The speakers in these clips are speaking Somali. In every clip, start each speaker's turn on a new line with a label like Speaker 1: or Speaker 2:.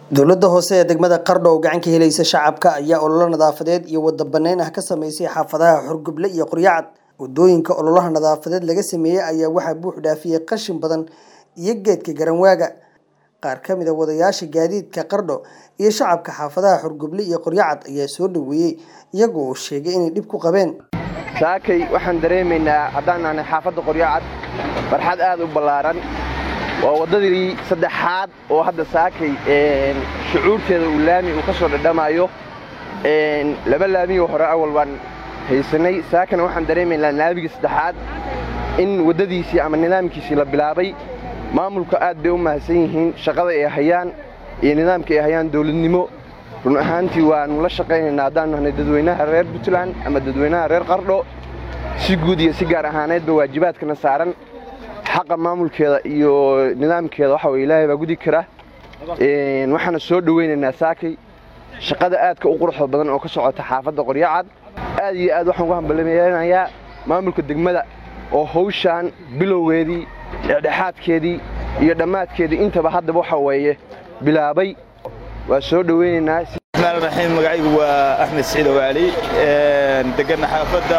Speaker 1: dowladda hoose ee degmada qardho oo gacan ka helaysa shacabka ayaa ololo nadaafadeed iyo wada bannayn ah ka sameysay xaafadaha xorgoble iyo qoryacad wadooyinka ololaha nadaafadeed laga sameeyey ayaa waxaa buux dhaafiyey qashin badan iyo geedka garanwaaga qaar ka mid a wadayaasha gaadiidka qardho iyo shacabka xaafadaha xorgoble iyo qoryacad ayaa soo dhaweeyey iyagoo uu sheegay inay dhib ku qabeen
Speaker 2: saakay waxaan dareemaynaa haddaan nahnay xaafadda qoryacad farxad aad u ballaaran waa waddadii saddexaad oo hadda saakay shucuurteeda uu laami uu ka soo dhadhamayo laba laamiyoo hore awal baan haysanay saakana waxaan dareemaynaa laamigii saddexaad in waddadiisii ama nidaamkiisii la bilaabay maamulka aad bay u mahadsan yihiin shaqada ay hayaan iyo nidaamka ay hayaan dowladnimo run ahaantii waannu la shaqaynaynaa haddaan nahnay dadweynaha reer puntland ama dadweynaha reer qardho si guud iyo si gaar ahaaneedba waajibaadkana saaran xaqa maamulkeeda iyo nidaamkeeda waxa weye ilaahay baa gudi kara waxaana soo dhowaynaynaa saakay shaqada aadka u quruxda badan oo ka socota xaafadda qoryacad aad iyo aad waxaan ugu hambalyeelanayaa maamulka degmada oo hawshaan bilowgeedii dhexdhexaadkeedii iyo dhammaadkeedii intaba haddaba waxa weeye bilaabay waa soo dhowaynaynaa
Speaker 3: raxiim magacaygu waa axmed siciid ogaali degana xaafadda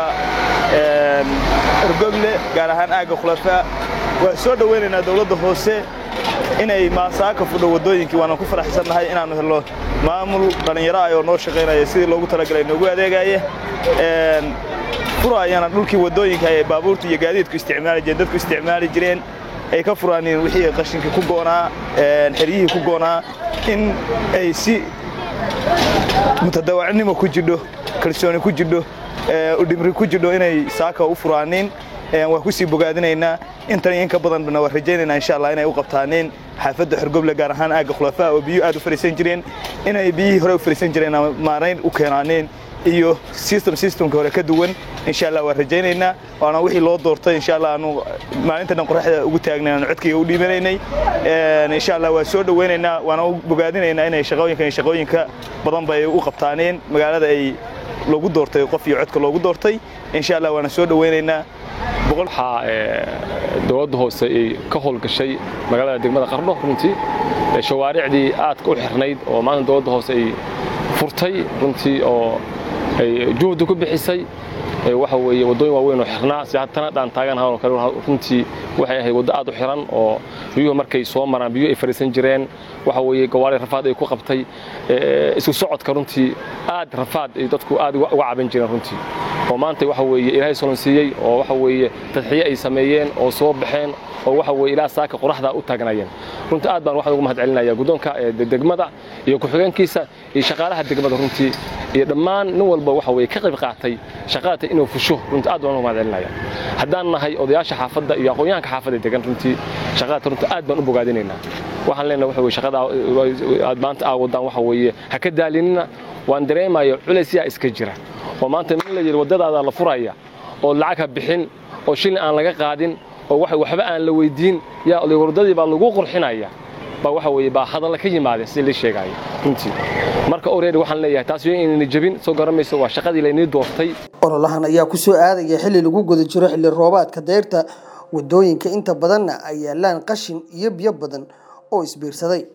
Speaker 3: ergoble gaar ahaan aagga khulafaa waan soo dhowaynaynaa dowladda hoose inay maasaaka fudho waddooyinkii waana ku faraxsannahay inaannu helno maamul dhallinyaro ah oo noo shaqaynaya sidii loogu talagalay noogu adeegaya furaayana dhulkii waddooyinka ay baabuurta iyo gaadiidku isticmaali jireen dadku isticmaali jireen ay ka furaaniin wixii qashinkii ku goonaa xeryihii ku goonaa in ay si mutadawacnimo ku jidho kalsooni ku jidho udhimri ku jidho inay saaka u furaaniin waan ku sii bogaadinaynaa intan iyo inka badanna waan rajaynaynaa insha allah inay u qabtaaniin xaafadda xorgoble gaar ahaan aagga khulafaa oo biyo aad u fariisan jireen inay biyihii hore u fariisan jireen maarayn u keenaaniin iyo system systemka hore ka duwan insha allah waan rajaynaynaa waana wixii loo doortay insha allah aanu maalinta dhan qoraxda ugu taagnay aanu codkayga u dhiibanaynay insha allah waan soo dhowaynaynaa waana u bogaadinaynaa inay shaqooyinka iyo shaqooyinka badan bay u qabtaaneen magaalada ay loogu doortay qof iyo codka loogu doortay insha allah waana soo dhowaynaynaa
Speaker 4: waxaa dowladda hoose ay ka howlgashay magaalada degmada qardho runtii shawaaricdii aadka u xirnayd oo maanta dowladda hoose ay furtay runtii oo ay juhdi ku bixisay waxa weeye waddooyin waaweyn oo xirnaa si haddana dhaan taaganahan oo kale runtii waxay ahayd waddo aad u xiran oo biyuhu markay soo maraan biyuhu ay fariisan jireen waxa weeye gawaari rafaad ay ku qabtay isku socodka runtii aad rafaad ay dadku aad uga caban jireen runtii oo maanta waxa weeye ilaahay solonsiiyey oo waxa weeye tadxiye ay sameeyeen oo soo baxeen oo waxa weeye ilaa saaka qoraxda u taagnayeen runtii aad baan waxaan ugu mahad celinaya guddoonka degmada iyo ku-xigeenkiisa iyo shaqaalaha degmada runtii iyo dhammaan nin walba waxa weeye ka qayb qaatay shaqaata inuu fusho runtii aad baan ugu mahad celinaya haddaan nahay odayaasha xaafadda iyo aqoonyahanka xaafadda degan runtii shaqaata runtii aad baan u bogaadinaynaa waxaan leenahay waxa weye shaqada aad maanta aa wadaan waxa weeye ha ka daalinina waan dareemayo culaysyaa iska jira oo maanta min la yidhi waddadaada la furaya oo lacag ha bixin oo shilin aan laga qaadin oo waxba aan la weydiin yaa waddadii baa lagu qurxinaya baa waxa weeye baa hadalla ka yimaadeen sidii la sheegaayo runtii marka oreedi waxaan leeyahay taas iyo inayna jebin soo garamayso waa shaqadii laynii doortay
Speaker 1: ololahan ayaa ku soo aadaya xilli lagu guda jiro xilli roobaadka deyrta waddooyinka inta badanna ay yaalaan qashin iyo biyo badan oo isbiirsaday